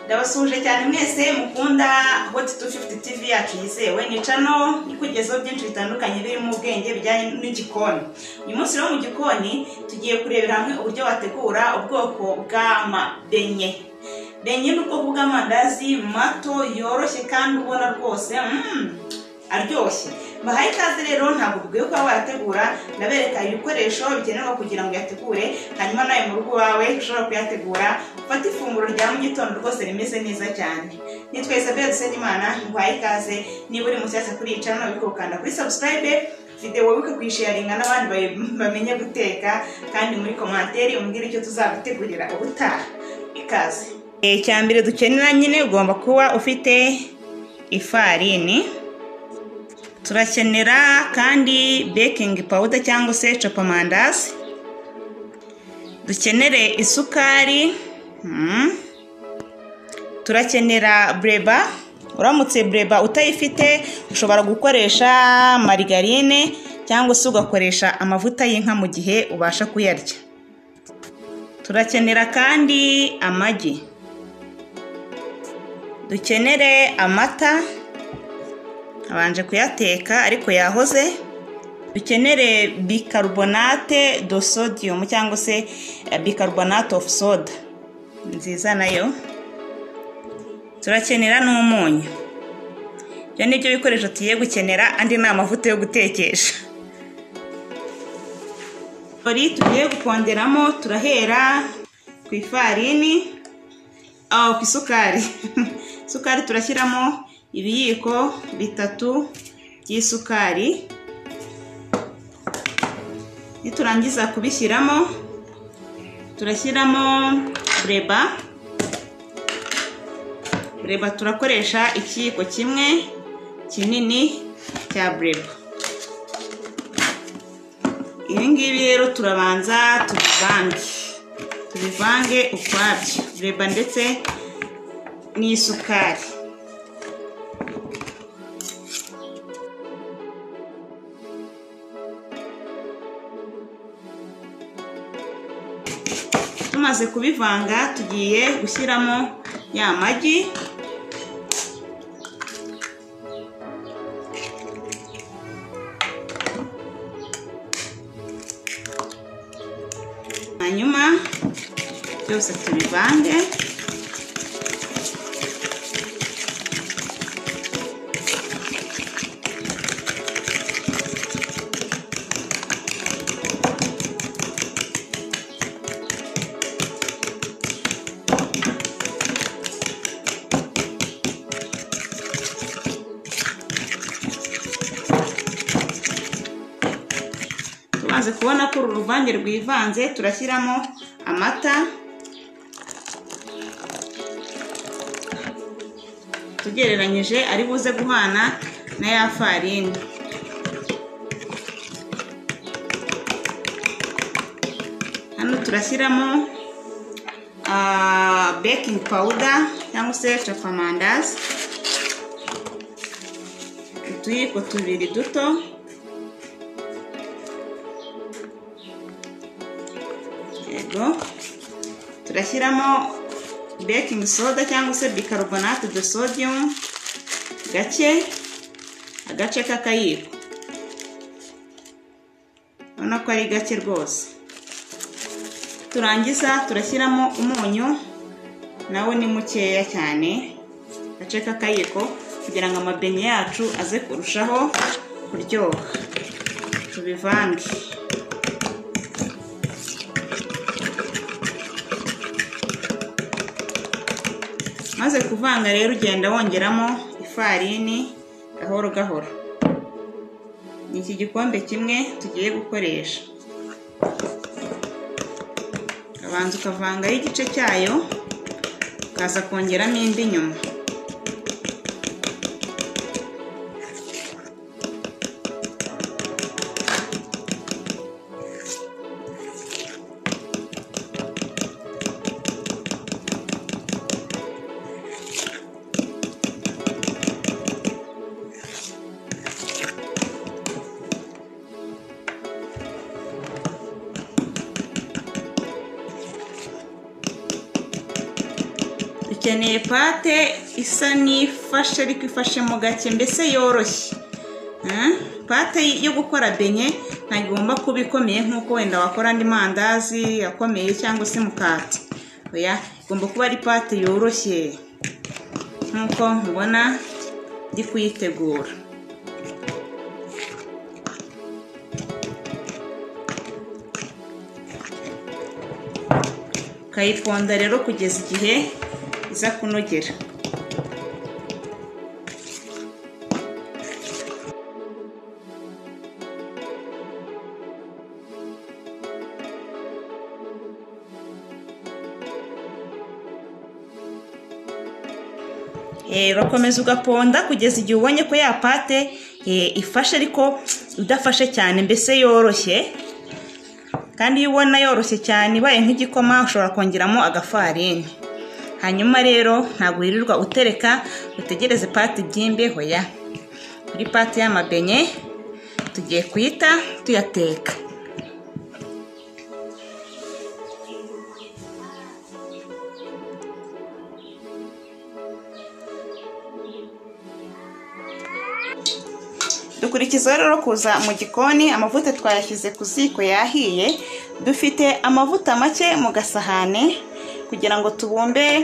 ndabasuhuje cyane mwese mukunda hot 250 tv yacu yizewe nicano ikugezeho byinshi bitandukanye birimo ubwenge bijyanye n'igikoni uyu munsi rero mu gikoni tugiye kurebera hamwe uburyo wategura ubwoko bw'amabenye benye ni ubwoko bw'amandazi mato yoroshye kandi ubona rwose mm, aryoshye mbahaye ikaze rero ntabwo bukwiye kuba wayategura ndabereka ibikoresho bikenerwa kugira ngo uyategure hanyuma nawe mu rugo iwawe ushobora kuyategura ufate ifunguro rya mu gitondo rwose rimeze neza cyane nitwa isabelle dusenyimana nguhaye ikaze niba uri munsi yasa kuri yicara nawe ukanda kuri sabusikarayibe videwo wibuke kuyisharinga n'abandi bayi- bamenye guteka kandi muri komanteri umbwire icyo tuzagutegurira ubutaha ikaze icya mbere dukenera nyine ugomba kuba ufite ifarini turakenera kandi bekingi pawuda cyangwa se copamandazi dukenere isukari mm. turakenera bureba uramutse bureba utayifite ushobora gukoresha marigarine cyangwa se ugakoresha amavuta y'inka mu gihe ubasha kuyarya turakenera kandi amagi dukenere amata abanje kuyateka ariko yahoze dukenere bicarbonate do sodium cyangwa se eh, bicarbonate of soda nziza nayo turakenera n'umunyu ibyo ni byo bikoresho tugiye gukenera andi ni amavuta yo gutekesha ori tugiye gukonderamo turahera ku ifarini aho ku isukari isukari turashyiramo ibiyiko bitatu by'isukari niturangiza kubishyiramo turashyiramo bureba bureba turakoresha ikiyiko kimwe kinini cya bureba ibi ngibi rero turabanza tubivange tubivange ukwabyo bureba ndetse n'isukari tumaze kubivanga tugiye gushyiramo ya magi hanyuma byose tubivange tumaze kubona ko uru ruvange rwivanze turashyiramo amata tugereranyije ari buze guhana na ya farini hano turashyiramo bekingi pawuda cyangwa se capamandazi utuyiko tubiri duto yego turashyiramo baking soda cyangwa se bicarbonate de sodium gake agace k'akayiko urabona ko ari gake rwose turangiza turashyiramo umunyu nawo ni mukeya cyane agace k'akayiko kugira ngo amabenye yacu aze kurushaho kuryoha tubivange maze kuvanga rero ugenda wongeramo ifarini gahoro gahoro ni iki gikombe kimwe tugiye gukoresha ukabanza ukavangaho igice cyayo ukaza kongeramo indi nyuma dukeneye pate isa n'ifashe ariko ifashe mu gake mbese yoroshye Eh, pate yo gukora benye ntabwo igomba kuba ikomeye nk'uko wenda wakora andi mandazi akomeye cyangwa se mukati oya igomba kuba ari pate yoroshye nk'uko mubona ndi kuyitegura ukayiponda rero kugeza igihe iza kunogera Eh, urakomeza ugaponda kugeza igihe ubonye ko ya pate eh, ifashe ariko idafashe cyane mbese yoroshye kandi iyo ubona yoroshye cyane ibaye nk'igikoma ushobora kongeramo agafarini hanyuma rero ntabwo wirirwa utereka utegereze pati ibyimbe hoya kuri pati y'amabenye tugiye kuyita tuyateka dukurikizaho rero kuza mu gikoni amavuta twayashyize ku ziko yahiye dufite amavuta make mu gasahane kugira ngo tubumbe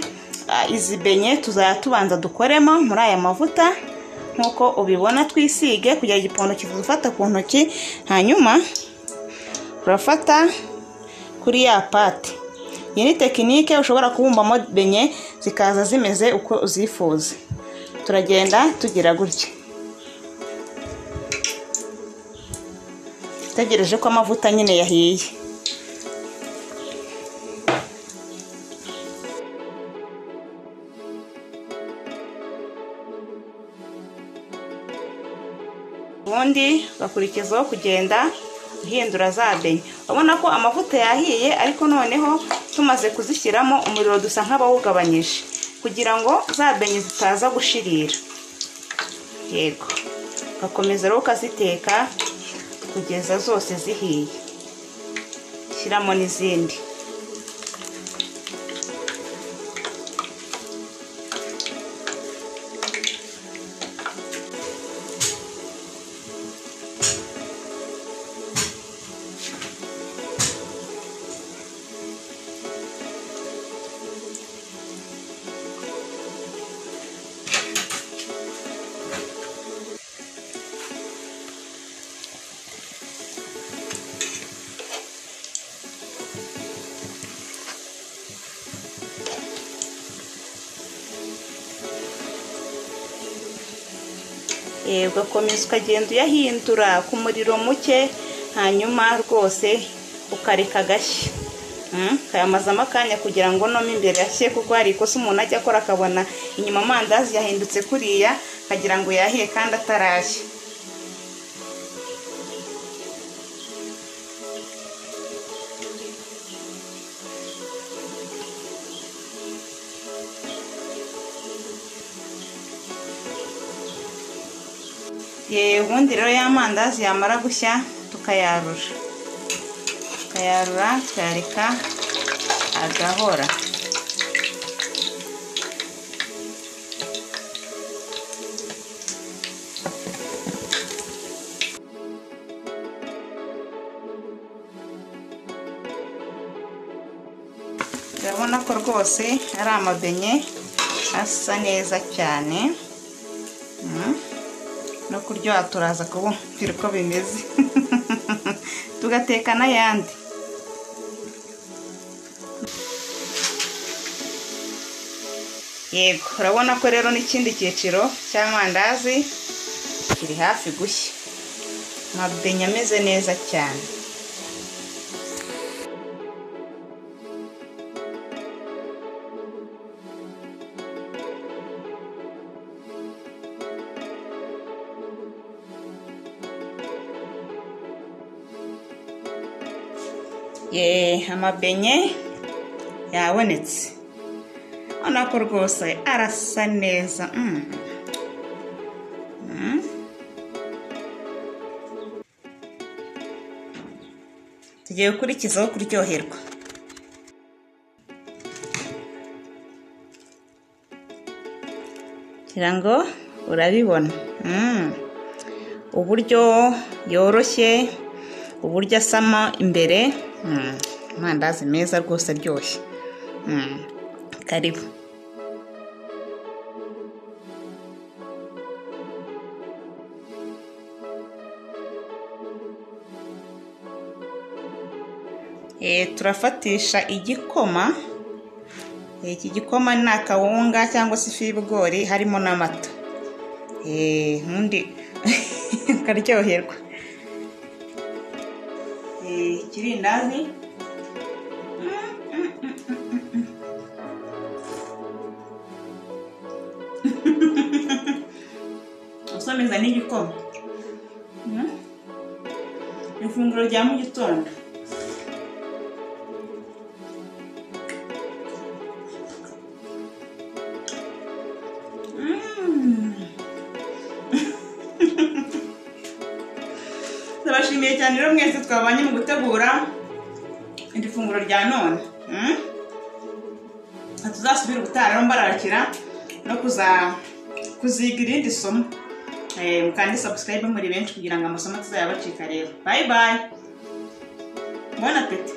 ah, izi benye tuzajya tubanza dukoremo muri aya mavuta nk'uko ubibona twisige kugira igipondo kivuze ufata ku ntoki hanyuma urafata kuri ya pate iyi ni tekinike ushobora kubumbamo benye zikaza zimeze uko uzifuza turagenda tugira gutya utegereje ko amavuta nyine yahiye ubundi ugakurikizaho kugenda uhindura za benye urabona ko amavuta yahiye ariko noneho tumaze kuzishyiramo umuriro dusa nk'abawugabanyije kugira ngo za benye zitaza gushirira yego ugakomeza rero ukaziteka kugeza zose zihiye shyiramo n'izindi Eh, ugakomeza ukagenda uyahindura ku muriro muke hanyuma rwose ukareka agashya Mm, ukayamazamo akanya kugira ngo no mo imbere ashye kuko hari ikosa umuntu ajya akora akabona inyuma amandazi yahindutse kuriya akagira ngo yahiye kandi atarashya Ye, ubundi rero ya mandazi yamara gushya tukayarura tukayarura tukayareka agahora urabona ko rwose ari amabenye asa neza cyane Mm. no kuryoha turaza kubumvira uko bimeze tugateka n'ayandi yego urabona ko rero n'ikindi cyiciro cy'amandazi kiri hafi gushya amabenya ameze neza cyane ye amabenye yabonetse urabona ko rwose arasa neza mm. Mm. tugiye gukurikizaho kuryoherwa ngira ngo urabibona Mm. uburyo yoroshye uburyo asama imbere Mm. amandazi meza rwose aryoshye Mm. karibu Eh, turafatisha igikoma Eh, iki gikoma ni akawunga cyangwa se ifu y'ibigori harimo n'amata Eh, ubundi ukaryoherwa Eh, ikirindazi usomeza n'igikoma Mm. ifunguro rya mu gitondo turabashimiye cyane rero mwese twabanye mu gutegura iri funguro rya none Mm? ntituzasubire ubutaha rero mbararikira no kuza kuziga irindi somo Eh, mukande subscribe muri benshi kugira ngo amasomo tuzayabacika rero bayi bayi bona apeti